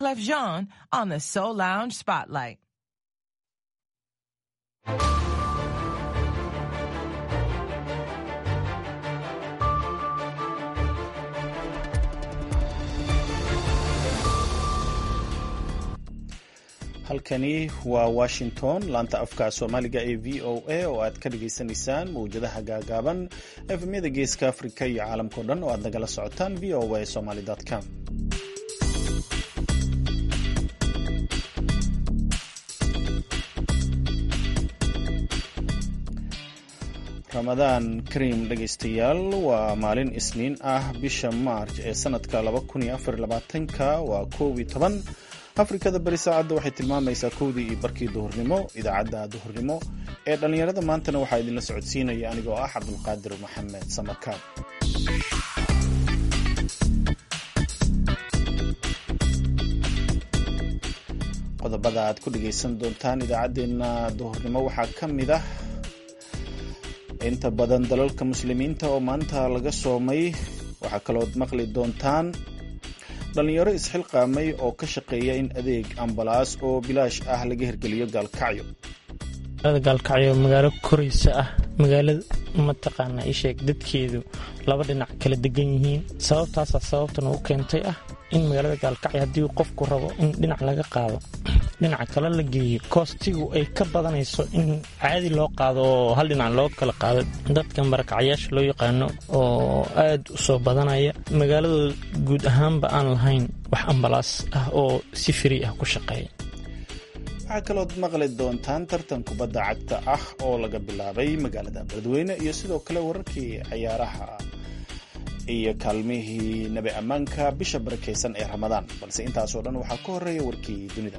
Clef Jean on the Soul Lounge Spotlight. halkani waa washington laanta afka soomaaliga ee v o a oo aad ka dhagaysanaysaan mawjadaha gaagaaban efemyada geeska afrika iyo caalamkao dhan oo aad nagala socotaan v o a somaly com ramadaan kariim dhegaystayaal waa maalin isniin ah bisha maarj ee sanadka ka waa koob iyo toban afrikada bari saacadda waxay tilmaamaysaa kowdii iyo barkii duhurnimo idaacadda duhurnimo ee dhallinyarada maantana waxaa idinla socodsiinaya anigoo ah cabdulqaadir maxamed samakaab qodobada aad ku dhagaysan doontaan idaacaddeenna duhurnimo waxaa ka mid ah inta badan dalalka muslimiinta oo maanta laga soomay waxaa kalood maqli doontaan dhallinyaro isxilqaamay oo ka shaqeeya in adeeg ambalaas oo bilaash ah laga hirgeliyo gaalkacyo gaalkacyo magaalo koraysa ah magaalada mataqaanaa isheeg dadkeedu laba dhinac kala degan yihiin sababtaasaa sababtan u keentay ah in magaalada gaalkacyo haddii qofku rabo in dhinac laga qaado dhinaca kale la geeyo koostigu ay ka badanayso in caadi loo qaado oo hal dhinac loo kala qaado dadka marakacyaasha loo yaqaano oo aad u soo badanaya magaaladooda guud ahaanba aan lahayn wax ambalaas ah oo si firi ah ku shaqeeya waxaa kalood maqli doontaan tartan kubadda cagta ah oo laga bilaabay magaalada beledweyne iyo sidoo kale wararkii ciyaaraha iyo kaalmihii nabi ammaanka bisha barakaysan ee ramadaan balse intaasoo dhan waxaa ka horeeya warkii dunida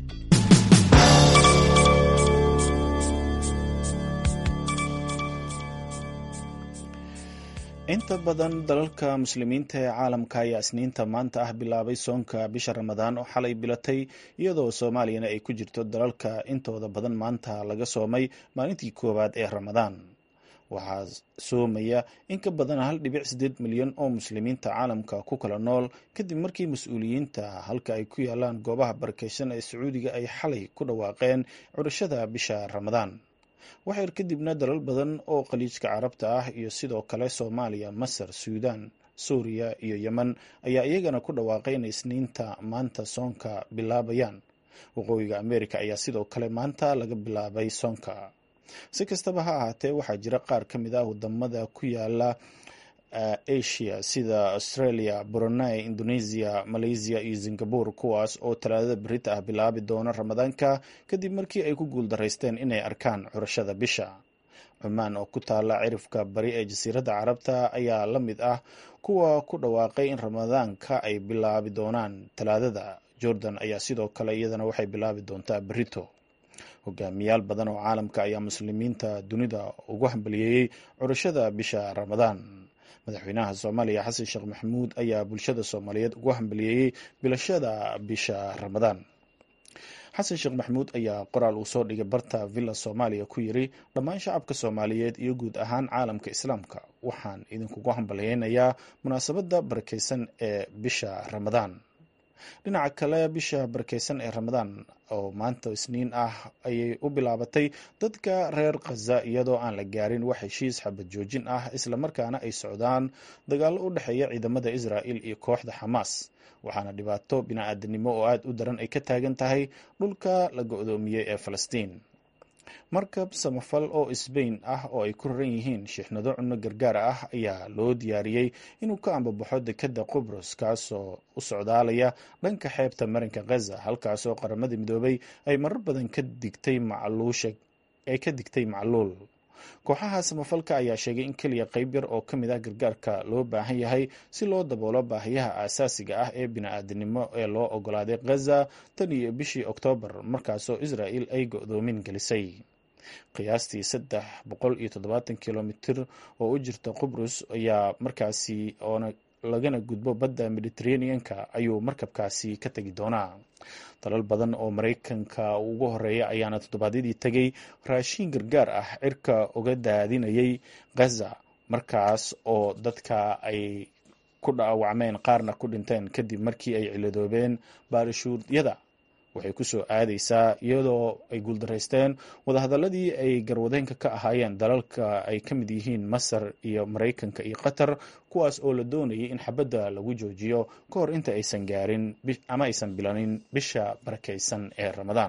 inta badan dalalka muslimiinta ee caalamka ayaa isniinta maanta ah bilaabay soonka bisha ramadaan oo xalay bilatay iyadoo soomaaliyana ay ku jirto dalalka intooda badan maanta laga soomay maalintii koowaad ee ramadaan waxaa soomaya in ka badan hal dhibic sideed milyan oo muslimiinta caalamka ku kala nool kadib markii mas-uuliyiinta halka ay ku yaalaan goobaha barakeysan ee sacuudiga ay xalay ku dhawaaqeen curashada bisha ramadaan waxayr kadibna dalal badan oo khaliijka carabta ah iyo sidoo kale soomaaliya masar suudaan suuriya iyo yemen ayaa iyagana ku dhawaaqay inay isniinta maanta soonka bilaabayaan waqooyiga amerika ayaa sidoo kale maanta laga bilaabay soonka si kastaba ha ahaatee waxaa jira qaar ka mid ah wadamada ku yaala asia sida australia brunei indonesia malaysia iyo singapore kuwaas oo talaadada berita ah bilaabi doona ramadaanka kadib markii ay ku guuldaraysteen inay arkaan curashada bisha cumaan oo ku taala cirifka bari ee jasiiradda carabta ayaa la mid ah kuwa ku dhawaaqay in ramadaanka ay bilaabi doonaan talaadada jordan ayaa sidoo kale iyadana waxay bilaabi doontaa berito hogaamiyaal badan oo caalamka ayaa muslimiinta dunida ugu hambaliyeeyey curashada bisha ramadaan madaxweynaha soomaaliya xasan sheekh maxamuud ayaa bulshada soomaaliyeed ugu hambaliyeeyey bilashada bisha ramadaan xasan sheekh maxamuud ayaa qoraal uu soo dhigay barta villa soomaaliya ku yiri dhammaan shacabka soomaaliyeed iyo guud ahaan caalamka islaamka waxaan idinkugu hambaliyeynayaa munaasabadda barakeysan ee bisha ramadaan dhinaca kale bisha barakeysan ee ramadaan oo maanta isniin ah ayay u bilaabatay dadka reer khaza iyadoo aan la gaarin wax heshiis xabad joojin ah islamarkaana ay socdaan dagaallo u dhexeeya ciidamada israa'il iyo kooxda xamaas waxaana dhibaato bini-aadanimo oo aada u daran ay ka taagan tahay dhulka la go-doomiyey ee falastiin markab samafal oo sbain ah oo ay ku raran yihiin shiixnado cunno gargaar ah ayaa loo diyaariyey inuu ka ambabaxo dekadda qubros kaasoo u socdaalaya dhanka xeebta marinka khaza halkaasoo qaramada midoobay ay marar badan ka digtay macluusha ay ka digtay macluul kooxaha samafalka ayaa sheegay in keliya qayb yar oo ka mid ah gargaarka loo baahan yahay si loo daboolo baahiyaha aasaasiga ah ee bini-aadanimo ee loo ogolaaday khaza tan iyo bishii oktoobar markaasoo israa'il ay go-doomin gelisay qiyaastii saddex boqol iyo toddobaatan kilomitir oo u jirta qubrus ayaa markaasi oona lagana gudbo badda mediterraneanka ayuu markabkaasi ka tegi doonaa dalal badan oo maraykanka ugu horeeya ayaana toddobaadyadii tegay raashiin gargaar ah cirka uga daadinayay ghaza markaas oo dadka ay ku dhaawacmeen qaarna ku dhinteen kadib markii ay ciladoobeen baarishuudyada waxay ku soo aadaysaa iyadoo ay guuldaraysteen wadahadaladii ay garwadeenka ka ahaayeen dalalka ay ka mid yihiin masar iyo maraykanka iyo qatar kuwaas oo la doonayay in xabadda lagu joojiyo ka hor inta aysan gaarin ama aysan bilanin bisha barakaysan ee ramadaan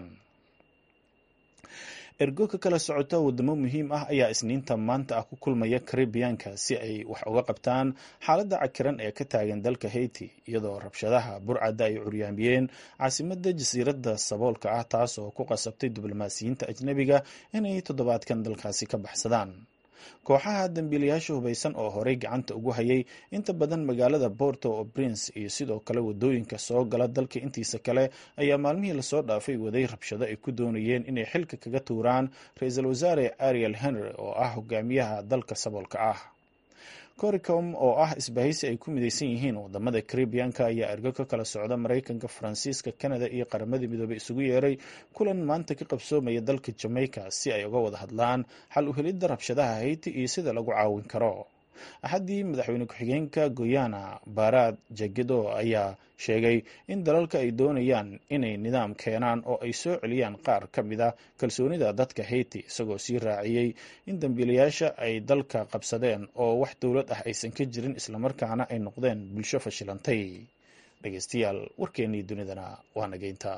ergo ka kala socota wadamo muhiim ah ayaa isniinta maanta ah ku kulmaya karibiyaanka si ay wax uga qabtaan xaaladda cakiran ee ka taagan dalka haiti iyadoo rabshadaha burcadda ay curyaamiyeen caasimadda jasiiradda saboolka ah taas oo ku qasabtay diblomaasiyiinta ajnebiga inay toddobaadkan dalkaasi ka baxsadaan kooxaha dambiilayaasha hubaysan oo horey gacanta ugu hayay inta badan magaalada borto o prince iyo sidoo kale wadooyinka soo gala dalka intiisa kale ayaa maalmihii lasoo dhaafay waday rabshado ay ku doonayeen inay xilka kaga tuuraan ra-iisul wasaare ariel henry oo ah hogaamiyaha dalka saboolka ah coricom oo ah isbahaysi ay ku midaysan yihiin wadamada caribianka ayaa ergo ka kala socda maraykanka faransiiska canada iyo qaramada midoobey isugu yeeray kulan maanta ka qabsoomaya dalka jamaica si ay uga wada hadlaan xal u helidda rabshadaha hayti iyo sida lagu caawin karo axaddii madaxweyne ku-xigeenka goyana baaraad jagedo ayaa sheegay in dalalka ay doonayaan inay nidaam keenaan oo ay soo celiyaan qaar ka mid a kalsoonida dadka hayti isagoo sii raaciyey in dambiilayaasha ay dalka qabsadeen oo wax dowlad ah aysan ka jirin islamarkaana ay noqdeen bulsho fashilantay dhegeystayaal warkeennii dunidana waa nageynta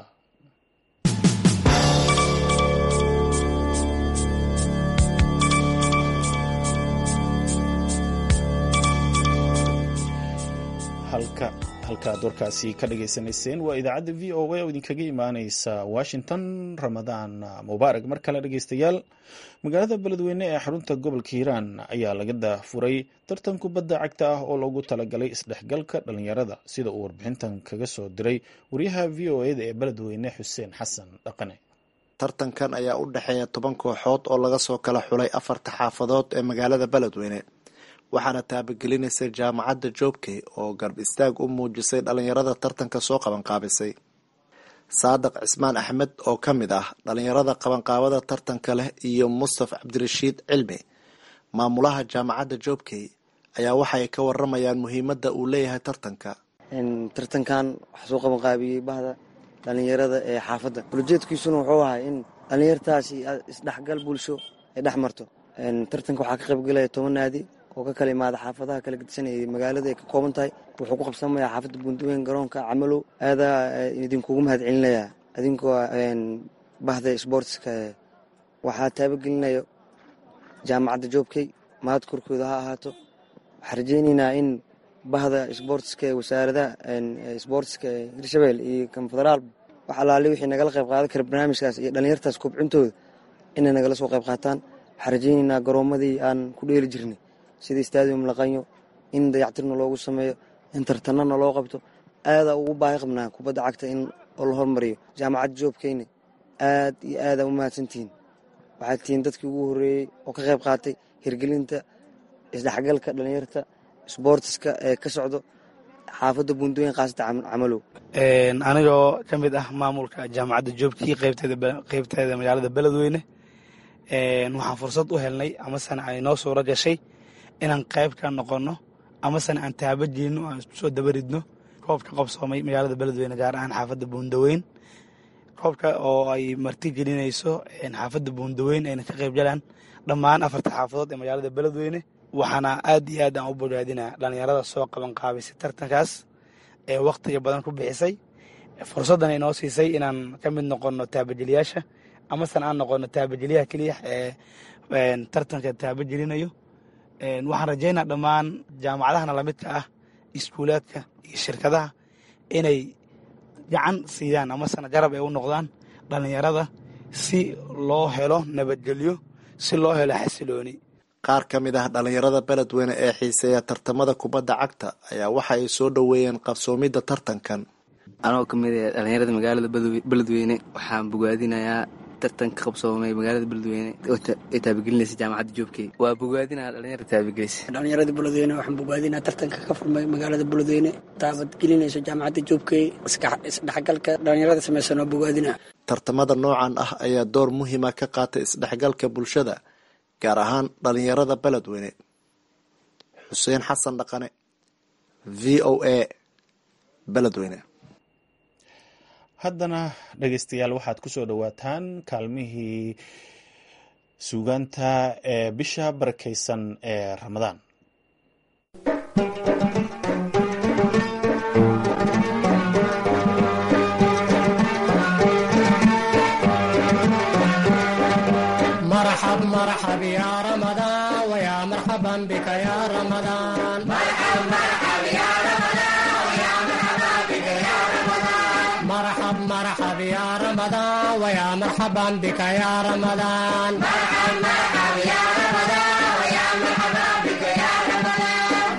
halkaad warkaasi ka dhageysanayseen waa idaacadda v o a oo idinkaga imaaneysa washington ramadaan mubaarak mar kale dhegeystayaal magaalada beledweyne ee xarunta gobolka hiiraan ayaa laga daafuray tartan kubadda cagta ah oo loogu talagalay isdhexgalka dhalinyarada sida uu warbixintan kaga soo diray wariyaha v o eda ee beledweyne xuseen xasan dhaqane tartankan ayaa u dhexeeya toban kooxood oo laga soo kala xulay afarta xaafadood ee magaalada beledweyne waxaana taabagelinaysa jaamacadda joobkey oo garb istaag u muujisay dhalinyarada tartanka soo qabanqaabisay saadiq cismaan axmed oo ka mid ah dhalinyarada qabanqaabada tartanka leh iyo mustaf cabdirashiid cilmi maamulaha jaamacadda joobkey ayaa waxay ka waramayaan muhiimadda uu leeyahay tartanka tartankan waxaa soo qabanqaabiyey bahda dhalinyarada ee xaafadda ulojeedkiisuna wuxuu ahay in dhalinyartaasi isdhexgal bulsho ay dhex marto tartanka waxaa ka qaybgelaya toban naadi oo ka kala imaada xaafadaha kala gedisanayay magaalada ay ka kooban tahay wuxuu ku qabsamayaa xaafadda buundaweyn garoonka camalow aadaa idinkugu mahad celinayaa idinkoo bahda sboortska waxaa taabagelinayo jaamacadda joobkey mahad korkooda ha ahaato waxaa rajeyneynaa in bahda sboortska ee wasaaradaha sboortska ee hirshabelle iyo kan federaal wax alaale wixii nagala qayb qaadan kara barnaamijkaas iyo dhalinyartaas kobcintooda inay nagala soo qayb qaataan waxaa rajeyneynaa garoomadii aan ku dheeli jirnay sida stadium laqanyo in dayactirna loogu sameeyo in tartanana loo qabto aadaa ugu baahi qabnaa kubadda cagta in la hormariyo jaamacadda joobkeyna aad iyo aadaa u mahadsantihiin waxaad tihiin dadkii ugu horreeyey oo ka qayb qaatay hirgelinta isdhexgalka dhalinyarta sboortiska ee ka socdo xaafadda buundaweyn khaasata camalow anigoo ka mid ah maamulka jaamacadda joobkii qeybteeda magaalada beledweyne waxaan fursad u helnay amasena ay noo suuro gashay inaan qayb ka noqonno amasena aan taabajeenno aan isku soo dabaridno koobka qabsoomay magaalada beledweyne gaar ahaan xaafadda buundaweyn koobka oo ay marti gelinayso xaafadda buundaweyn ayna ka qayb galaan dhammaan afarta xaafadood ee magaalada beledweyne waxaana aad iyo aad aan u bogaadinaa dhalinyarada soo qaban qaabisay tartankaas ee wakhtiga badan ku bixisay fursaddan ay noo siisay inaan ka mid noqonno taabajeliyaasha amasena aan noqono taabajeliyaha keliya ee tartanka taabajelinayo waxaan rajaynaa dhammaan jaamacadahana lamidka ah iskuulaadka iyo shirkadaha inay gacan siiyaan amasena garab ay u noqdaan dhalinyarada si loo helo nabadgelyo si loo helo xasilooni qaar ka mid ah dhalinyarada beledweyne ee xiiseeya tartamada kubadda cagta ayaa waxa ay soo dhoweeyeen qabsoomidda tartankan anoo ka mid ah dhalinyarada magaalada beledweyne waxaan bogaadinayaa tartanka qabsoomay magaalada beledweyne ee taabagelinaysa jaamacadda joobkey waa bogaadinaa dhalinyarada taabagelisa dhalinyarada beledweyne waxaan bogaadinaa tartanka ka furmay magaalada beledweyne taabadgelinaysa jaamacadda joobkey isdhexgalka dhalinyarada samaysan waa bogaadinaa tartamada noocan ah ayaa door muhiima ka qaatay isdhexgalka bulshada gaar ahaan dhalinyarada beledweyne xuseen xasan dhaqane v o a beledweyne haddana dhegeystayaal waxaad ku soo dhowaataan kaalmihii suugaanta ee bisha barakeysan ee ramadaan مرحب مرحب يا رمضان ويا مرحبا بك يا رمضان مرحب مرحب يا رمضان ويا مرحبا بك يا رمضان مرحب مرحب يا رمضان ويا مرحبا بك يا رمضان مرحب مرحب يا رمضان ويا مرحبا بك يا رمضان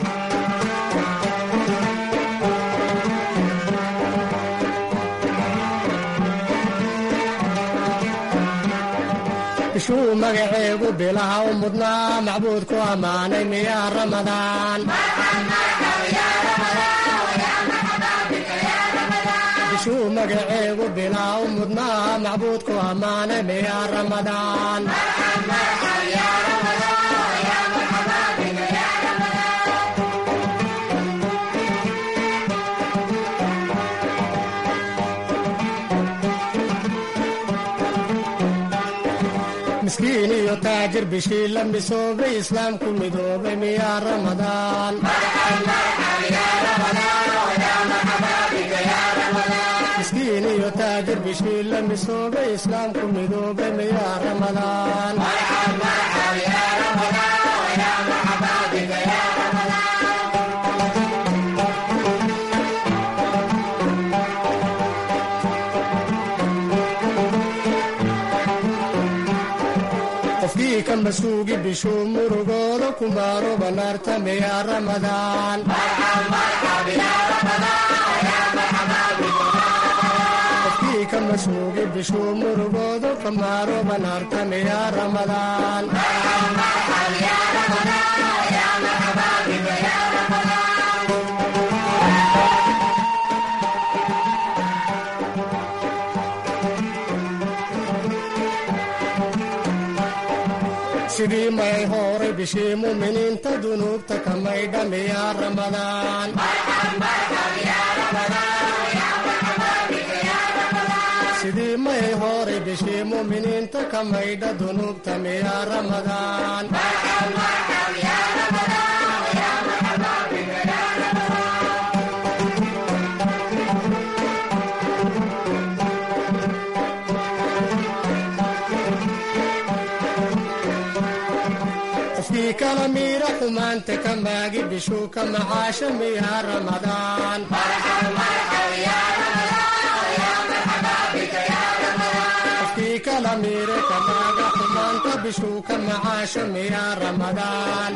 bishuu magaceegu bilaha u mudnaa macbuudku ammaanay miyaa ramadaan bishuu magaceegu bilaha u mudnaa macbuudku ammaanay miyaa ramadaan miskiin iyo taajir bishii la misoobay islaamku midoobay miyaa ramadaan miskiin iyo taajir bishii la misoobay islaamku midoobay miyaa ramadaan qofkii ka masuugi bishuu murugooda ku maaro banaarta miyaa ramadaan qofkii ka masuugi bishuu murugooda ka maaro banaarta miyaa ramadaan sidii may horay bishii muminiinta dunuubta ka maydha miyaa ramadaan sidii may horay bishii muminiinta ka maydha dunuubta miyaa ramadaan qofkii kala miira xumaanta ka maagi bishuu ka macaasha miyaa ramadaan qofkii kala miire ka maaga xumaanta bishuu ka macaasha miyaa ramadaan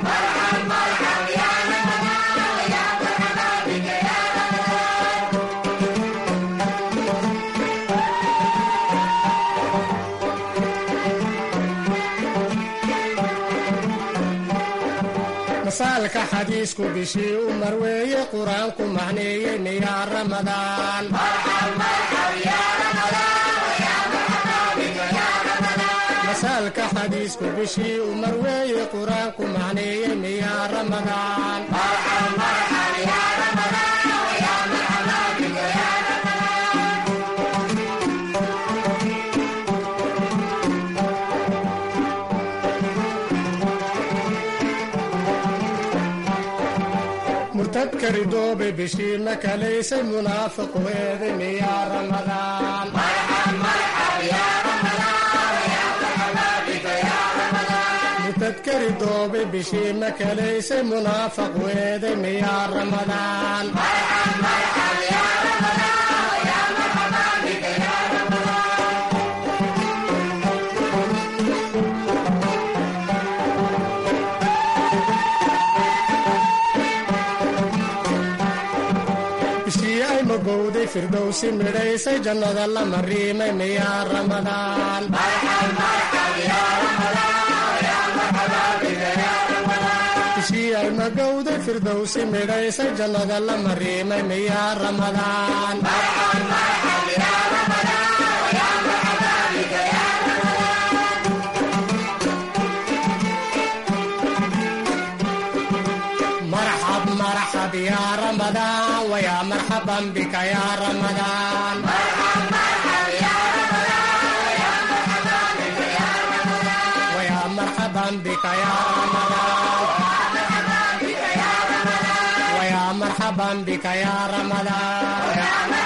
masaalka xadiisku bishii u marweeye qur-aanku macneeyey miyaa ramadaan masaalka xadiisku bishii u marweeye qur-aanku macneeyey miyaa ramadaan murtadka ridoobe bishii ma kalaysay munaafiqu eeday miyaa ramadaan murtadka ridoobe bishii ma kalaysay munaafaqu eeday miyaa ramadaan bishii ay magowday firdowsi midhaysay jannada la mariimay miyaa ramadaan bishii ay magowday firdowsi midhaysay jannada la mariimay miyaa ramadaan marxab marxab yaa ramadaan مرحبا بك يا رمضان ويا مرحبا بك يا رمضان ويا مرحبا بك يا رمضان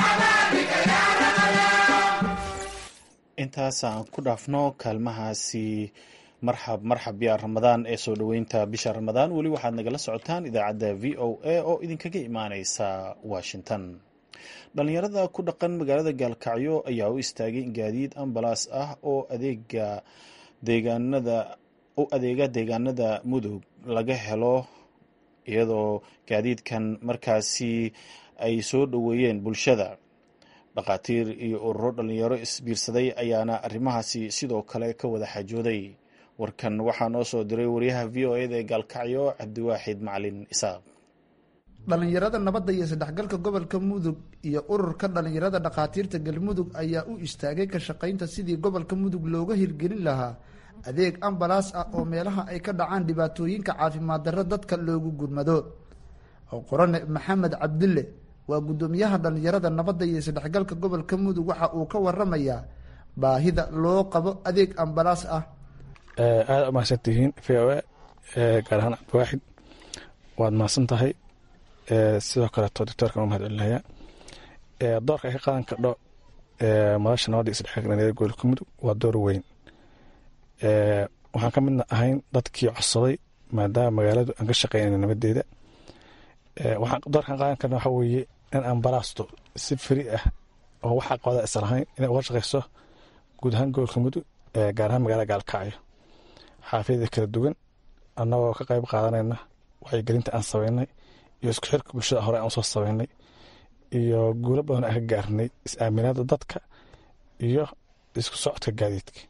intaas aan ku dhaafno kaalmahaasi marxab marxab yaa ramadaan ee soo dhoweynta bisha ramadaan weli waxaad nagala socotaan idaacadda v o a oo idinkaga imaaneysa washington dhalinyarada ku dhaqan magaalada gaalkacyo ayaa u istaagay in gaadiid ambalaas ah oo adeega deegaanada u adeega deegaanada mudug laga helo iyadoo gaadiidkan markaasi ay soo dhoweeyeen bulshada dhakhaatiir iyo ururo dhalinyaro isbiirsaday ayaana arrimahaasi sidoo kale ka wada xajooday warkan waxaa noo soo diray wariyaha v o eda ee gaalkacyo cabdiwaaxid macalin isaaq dhallinyarada nabadda iyo saddexgalka gobolka mudug iyo ururka dhallinyarada dhakhaatiirta galmudug ayaa u istaagay ka shaqaynta sidii gobolka mudug looga hirgelin lahaa adeeg ambalaas ah oo meelaha ay ka dhacaan dhibaatooyinka caafimaad darro dadka loogu gurmado qorane maxamed cabdille waa guddoomiyaha dhallinyarada nabadda iyo isdhexgalka gobolka mudug waxa uu ka waramayaa baahida loo qabo adeeg ambalaas ah aada u mahadsan tihiin v o a gaar ahaan cabdiwaaxid waad mahadsan tahay sidoo kaleeto doctoorka waa mahad celinayaa doorka ay ka qaadan kardho madasha nabadda isdhexgalka dhallinyarada gobolka mudug waa door weyn waxaan ka midna ahayn dadkii codsaday maadaama magaaladu aan ka shaqeynayna nabadeeda waxaan doorkan qaadan karna waxaa weeye in ambalaasto si feri ah oo wax aqooda isa lahayn inay uga shaqeyso guud ahaan gobolka mudug gaar ahaan magaalada gaalkacyo xaafiyada kala duwan annagoo ka qayb qaadanayna wacyigelinta aan sameynay iyo isku xirka bulshada hore aan usoo sameynay iyo guulo badan aan ka gaarnay is-aaminaada dadka iyo isku socodka gaadiidka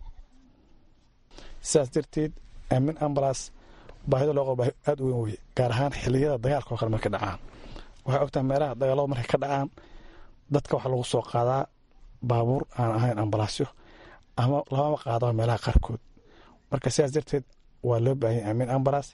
sidaas darteed aamin ambalaas baahida loo qabo baahi aada u weyn weye gaar ahaan xiliyada dagaalka oo kale markay dhacaan waxay ogtahay meelaha dagaalada markay ka dhacaan dadka waxaa lagu soo qaadaa baabuur aan ahayn ambalaasyo ama lamama qaadaba meelaha qaarkood marka sidaas darteed waa loo baahanya aamin ambalaas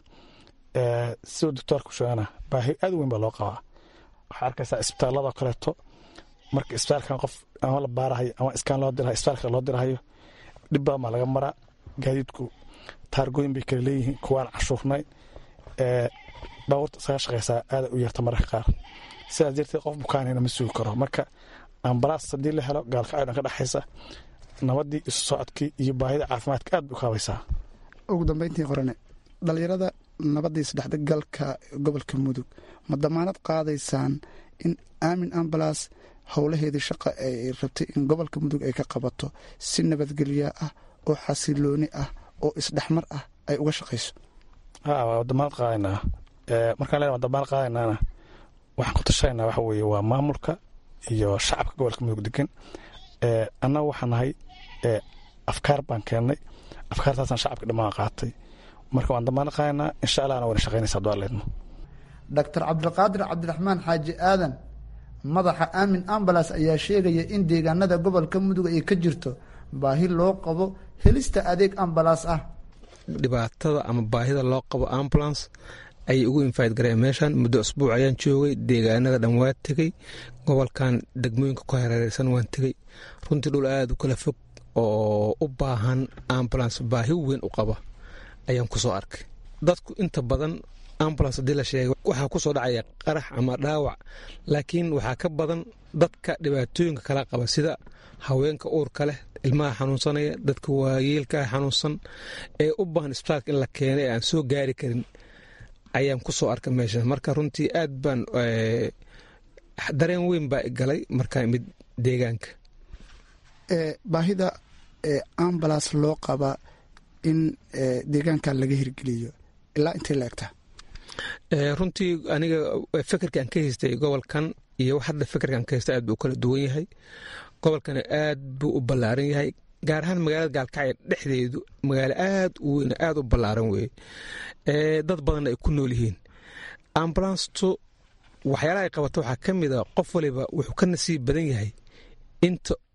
siduu doctoorku sheegana baahi aada u weyn baa loo qabaa waxaa arkaysaa isbitaaladoo kaleeto marka isbitaalkan qof ama la baarahayo ama iskaan loo dirahayo isbitaalka loo dirahayo dhib badan baa laga maraa gaadiidku taargooyin bay kala leeyihiin kuwaan cashuurnayn baabuurta isaga shaqeysaa aada u yarta mararka qaar sidaas darteed qof bukaanayna ma sugi karo marka ambalaas haddii la helo gaalkacyo dhan ka dhexaysa nabadii isu socodkii iyo baahida caafimaadka aad bay u kaabaysaa ugu dambeyntii qorane dhallinyarada nabadda isdhexgalka gobolka mudug ma damaanad qaadaysaan in aamin ambalaas howlaheedii shaqa ay rabtay in gobolka mudug ay ka qabato si nabadgelya ah oo xasilooni ah oo isdhexmar ah ay uga shaqayso ha waa damaanad qaadaynaa markaan len waa damaanad qaadaynaana waxaan ku tashanayna waxa weeye waa maamulka iyo shacabka gobolka mudug degan annaga waxaa nahay afkaar baan keennay afkaartaasaan shacabka dhammaan qaatay marka waan damaanad qaadaynaa insha allahna wayna shaqaynaysa hadduu alleedno doctor cabdiqaadir cabdiraxmaan xaaji aadan madaxa aamin ambalas ayaa sheegaya in deegaanada gobolka mudug ay ka jirto baahi loo qabo helista adeeg ambalaas ah dhibaatada ama baahida loo qabo ambulance ayay ugu infayd gareen meeshan muddo asbuuc ayaan joogay deegaanada dhan waa tegey gobolkan degmooyinka ku hareereysan waan tegey runtii dhul aada u kala fog oo u baahan ambulance baahi weyn u qaba ayaan kusoo arkay dadku inta badan ambulance haddii la sheegay waxaa kusoo dhacaya qarax ama dhaawac laakiin waxaa ka badan dadka dhibaatooyinka kala qaba sida haweenka uurka leh ilmaha xanuunsanaya dadka waayeelka xanuunsan ee u baahan isbitaalka in la keenay ee aan soo gaari karin ayaan kusoo arkay meesha marka runtii aad baan dareen weyn baa galay markaa imid deegaanka baahida ambalas loo qaba in deegaankan laga hirgeliyo ilaa intay la egtaa runtii aniga fekerkaan ka haystay gobolkan iyo hadda fekerkaan ka haystay aad buu kala duwan yahay gobolkana aad buu u ballaaran yahay gaar ahaan magaalada gaalkacyo dhexdeedu magaalo aad u weyn aad u ballaaran weye dad badanna ay ku nool yihiin ambulanstu waxyaalaha ay qabato waxaa ka mid a qof waliba wuxuu ka nasiib badan yahay inta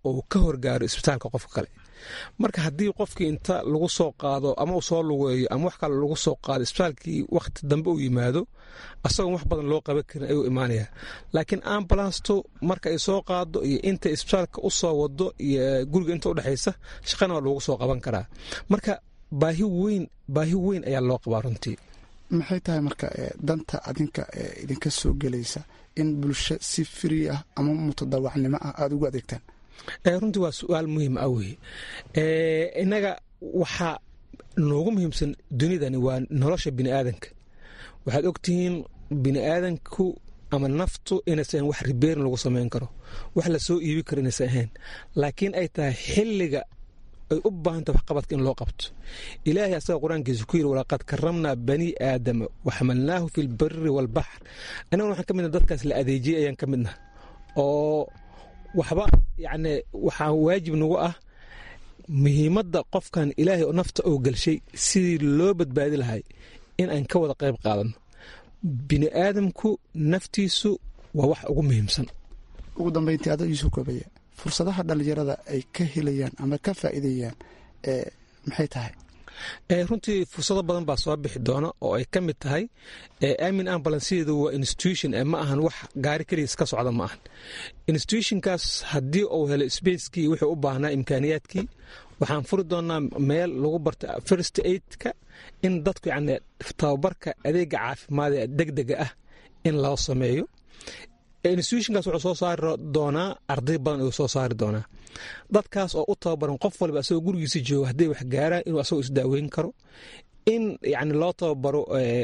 oo ka horgaaro isbitaalka qofka kale marka haddii qofkii inta lagu soo qaado ama uu soo lugeeyo ama wax kale lagu soo qaado isbitaalkii wakhti dambe uu yimaado asagoon wax badan loo qaban karin ayuu imaanayaa laakiin ambulanstu marka ay soo qaado iyo inta isbitaalka u soo wado iyo guriga inta udhexaysa shaqana waa loogu soo qaban karaa marka baahi weyn baahi weyn ayaa loo qabaa runtii maxay tahay marka danta adinka idinka soo gelaysa in bulsho si firi ah ama mutadawacnimo ah aada ugu adeegtaan runtii waa su-aal muhiim ah weye innaga waxaa noogu muhiimsan dunidani waa nolosha bini aadanka waxaad ogtihiin bini aadanku ama naftu inaysan wax ribeerin lagu samayn karo wax lasoo iibi karo inaysan ahayn laakiin ay tahay xilliga ay u baahanta waxqabadka in loo qabto ilaahay asaga qur-aankiisa ku yiri walaqad karamnaa bani aadama waxamalnaahu fi lbari waalbaxr annaguna waxaan ka midna dadkaas la adeejiyey ayaan ka midna oo waxba yacni waxaa waajib nagu ah muhiimadda qofkan ilaahay oo nafta oo gelshay sidii loo badbaadi lahay in aan ka wada qayb qaadano bini aadamku naftiisu waa wax ugu muhiimsan ugu dambeyntii ada iisoo koobaya fursadaha dhallinyarada ay ka helayaan ama ka faa'iidayaan maxay tahay runtii fursado badan baa soo bixi doona oo ay ka mid tahay amin ambulancedu waa institution ma ahan wax gaari keligiis ka socda ma ahan institutionkaas haddii uu helo spacekii wuxuu u baahnaa imkaaniyaadkii waxaan furi doonaa meel lagu barta first aidka in dadku yani tababarka adeega caafimaad ee degdega ah in loo sameeyo institutionkaas wuxuu soo saari doonaa arday badan ayuu soo saari doonaa dadkaas oo u tababaran qof walba asagoo gurigiisa jooga hadday wax gaaraan inuu asagoo isdaaweyn karo in yani loo tababaro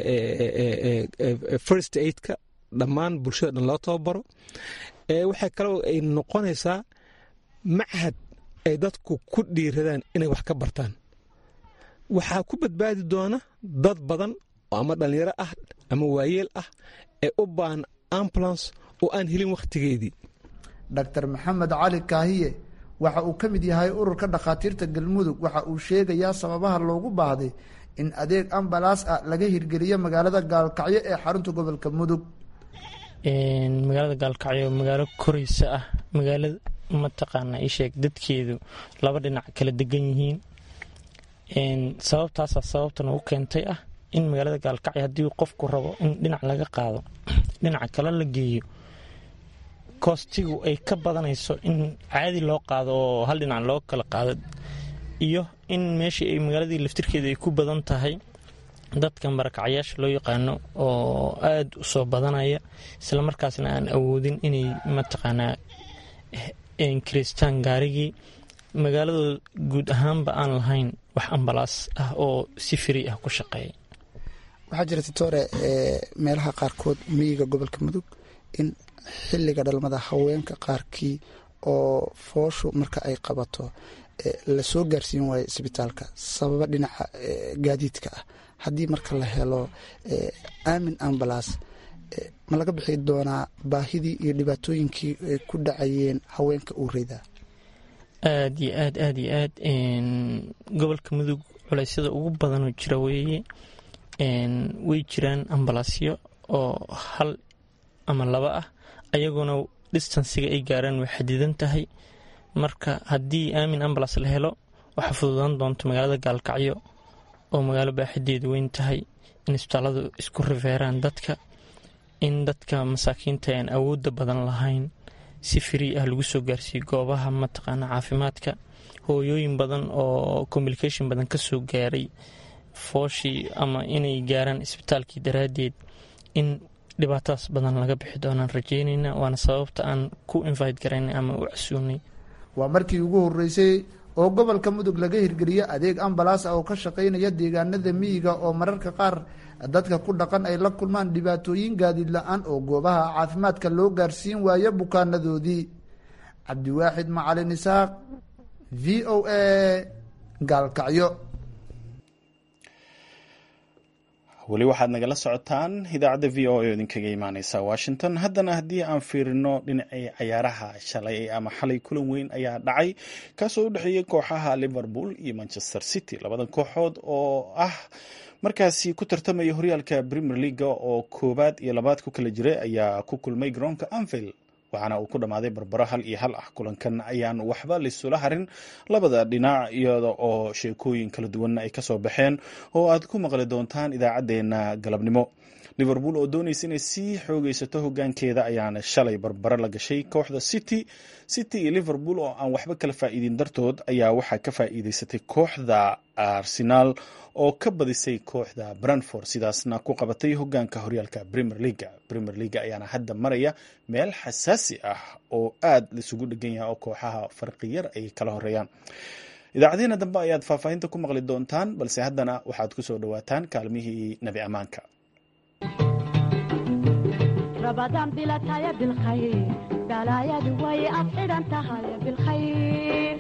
first aidka dhammaan bulshada dhan loo tababaro waxay kaloo ay noqonaysaa machad ay dadku ku dhiiradaan inay wax ka bartaan waxaa ku badbaadi doona dad badan oo ama dhallinyaro ah ama waayeel ah ee u baahan ambulance oo aan helin wakhtigeedii dr maxamed cali kaahiye waxa uu ka mid yahay ururka dhakhaatiirta galmudug waxa uu sheegayaa sababaha loogu baahday in adeeg ambalaas ah laga hirgeliyo magaalada gaalkacyo ee xarunta gobolka mudug magaalada gaalkacyo magaalo koreysa ah magaalada mataqaana isheeg dadkeedu laba dhinac kala degan yihiin sababtaasa sababtan u keentay ah in magaalada gaalkacyo haddii qofku rabo in dhinac laga qaado dhinaca kale la geeyo koostigu ay ka badanayso in caadi loo qaado oo hal dhinac loo kala qaado iyo in meeshii ay magaaladii laftirkeeda ay ku badan tahay dadka marakacyaasha loo yaqaano oo aada u soo badanaya islamarkaasna aan awoodin inay mataqaanaa kiristaan gaarigii magaaladooda guud ahaanba aan lahayn wax ambalaas ah oo si firi ah ku shaqeeya waxaa jira titore meelaha qaarkood miyiga gobolka mudug in xilliga dhalmada haweenka qaarkii oo fooshu marka ay qabato lasoo gaarsiin waayo isbitaalka sababa dhinaca gaadiidka ah haddii marka la helo aamin ambalas ma laga bixi doonaa baahidii iyo dhibaatooyinkii ay ku dhacayeen haweenka uureyda aad iyo aad aad iyo aad gobolka mudug culeysyada ugu badanoo jira weeye way jiraan ambalaasyo oo hal ama laba ah ayagoona distansiga ay gaaraan way xadidan tahay marka haddii aamin ambalas la helo waxaa fududaan doonta magaalada gaalkacyo oo magaalo baaxideedu weyn tahay in isbitaalladu isku rifeeraan dadka in dadka masaakiinta aan awoodda badan lahayn si frii ah lagu soo gaarsiiyo goobaha mataqaana caafimaadka hooyooyin badan oo communication badan ka soo gaaray fooshii ama inay gaaraan isbitaalkii daraaddeed in dhibaatadaas badan laga bixi doonaan rajeynayna waana sababta aan ku invite garaynay ama u casuunay waa markii ugu horeysay oo gobolka mudug laga hirgeliyo adeeg ambalaas ah oo ka shaqaynaya deegaanada miyiga oo mararka qaar dadka ku dhaqan ay la kulmaan dhibaatooyin gaadiid la-aan oo goobaha caafimaadka loo gaarsiin waayo bukaanadoodii cabdiwaaxid macalin isaaq v o a gaalkacyo weli waxaad nagala socotaan idaacadda v o a oo idinkaga imaaneysa washington haddana haddii aan fiirino dhinacii cayaaraha shalay ama xalay kulan weyn ayaa dhacay kaasoo u dhexeeyey kooxaha liverpool iyo manchester city labadan kooxood oo ah markaasi ku tartamaya horyaalka premier leaga oo koowaad iyo labaad ku kala jiray ayaa ku kulmay garoonka anfield waxaana uu ku dhammaaday barbaro hal iyo hal ah kulankan ayaan waxba laisula harin labada dhinac iyada oo sheekooyin kala duwanna ay kasoo baxeen oo aad ku maqli doontaan idaacaddeenna galabnimo liverpool oo doonaysa inay sii xoogeysato hogaankeeda ayaana shalay barbaro la gashay kooxda city city iyo liverpool oo aan waxba kala faa'iidin dartood ayaa waxaa ka faa'iideysatay kooxda arsenaal oo ka badisay kooxda brantford sidaasna ku qabatay hogaanka horyaalka premier leaga premier leaga ayaana hadda maraya meel xasaasi ah oo aad laisugu dhegan yahay oo kooxaha farqiyar ay kala horeeyaan idaacadeena dambe ayaad faahfaahinta ku maqli doontaan balse haddana waxaad ku soo dhowaataan kaalmihii nebi ammaanka رمضان بلا تايا بالخير بلايا دواي أفعل أنت هاي بالخير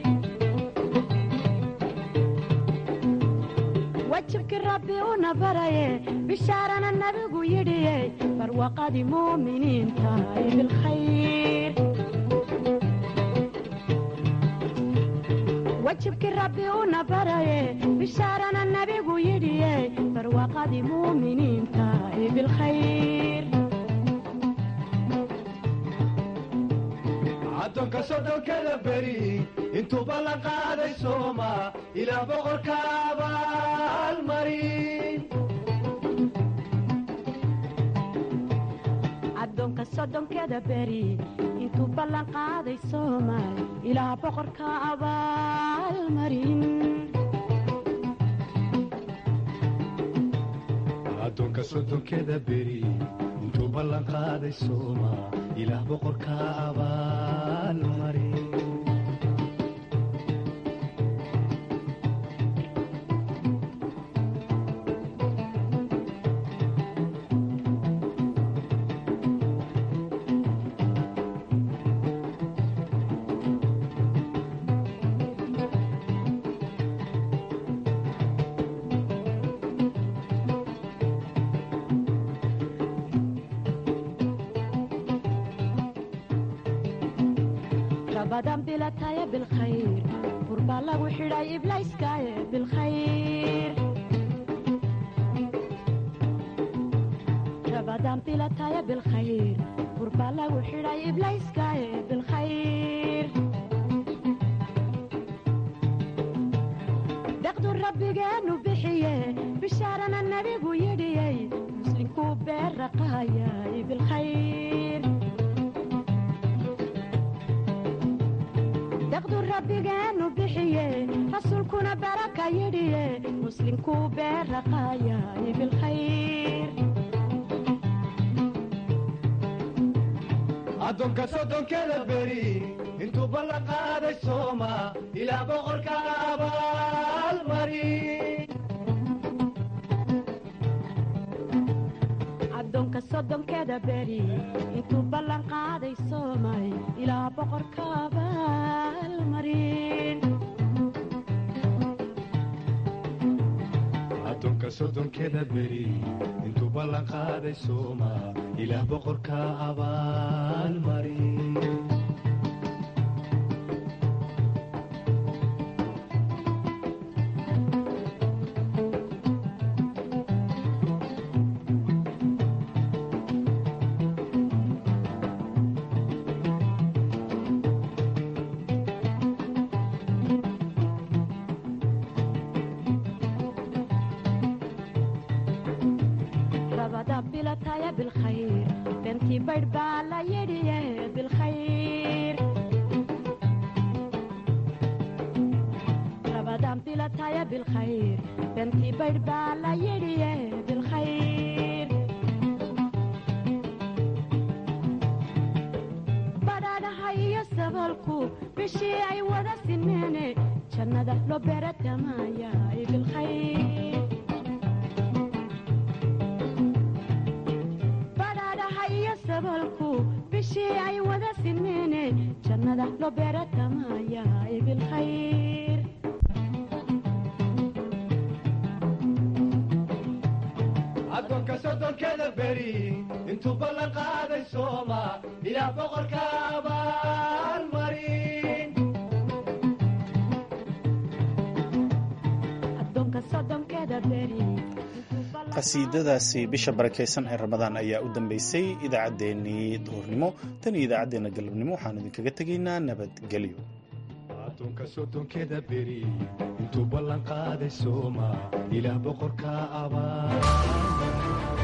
وجهك ربي ونبري بشارنا النبي يدي فروقة مؤمنين تاي بالخير وجهك ربي ونبري بشارنا النبي يدي فروقة مؤمنين تاي بالخير addoonka soddonkada beri intuu ballan qaaday sooma ilaa boqorka abaalmarin addoonka soddonkeda beri intuu ballan qaaday soomaal ilaa boqorka abaalmarin addoonka soddonkeda beri intuu ballan qaaday sooma ilaah boqorka abaalmarin رمضان بلا تايا بالخير قربا لغو حراي إبلايس كايا بالخير رمضان بلا تايا بالخير قربا لغو حراي إبلايس كايا بالخير دقدو ربي قانو بحيه بشارنا النبي ويدي مسلم كوبير رقايا بالخير daqdu rabbigeenu bixiye rasuulkuna baraka yidhiye muslimkuu beeraqaayay bilkhayr addoonka soddonkeda beri intuu ballan qaaday sooma ilaa boqorka abaalmarin addoonka soddonkeeda beri intuu ballan qaaday soomay ilaa boqorka abaalmarin addoonka soddonkeda beri intuu ballan qaaday sooma ilaah boqorka abaalmarin rabada bilataya bilkhayr bentii baydh baa la yidhiye bilkhayr rabadan bilataya bilkhayr bentii baydh baa la yidhiye bilkhayr badhaadhaha iyo sabalku bishii ay wada sineene jannada loo beeratamaya bilkhayr badhaadhaha iyo sabalku bishii ay wada sineene jannada loo beeratamaya bilkhayr addoonka soddonkeda beri intuu ballan qaaday sooma ilaah boqorka abaalmarin addoonka soddonkeeda beri intuu ballan qasiidadaasi bisha barakeysan ee ramadaan ayaa u dambeysay idaacaddeenii duhurnimo tan iyo idaacaddeenna galabnimo waxaan idinkaga tegaynaa nabadgelyo addoonka soddonkeeda beri intuu ballan qaaday sooma ilaah boqorka abaa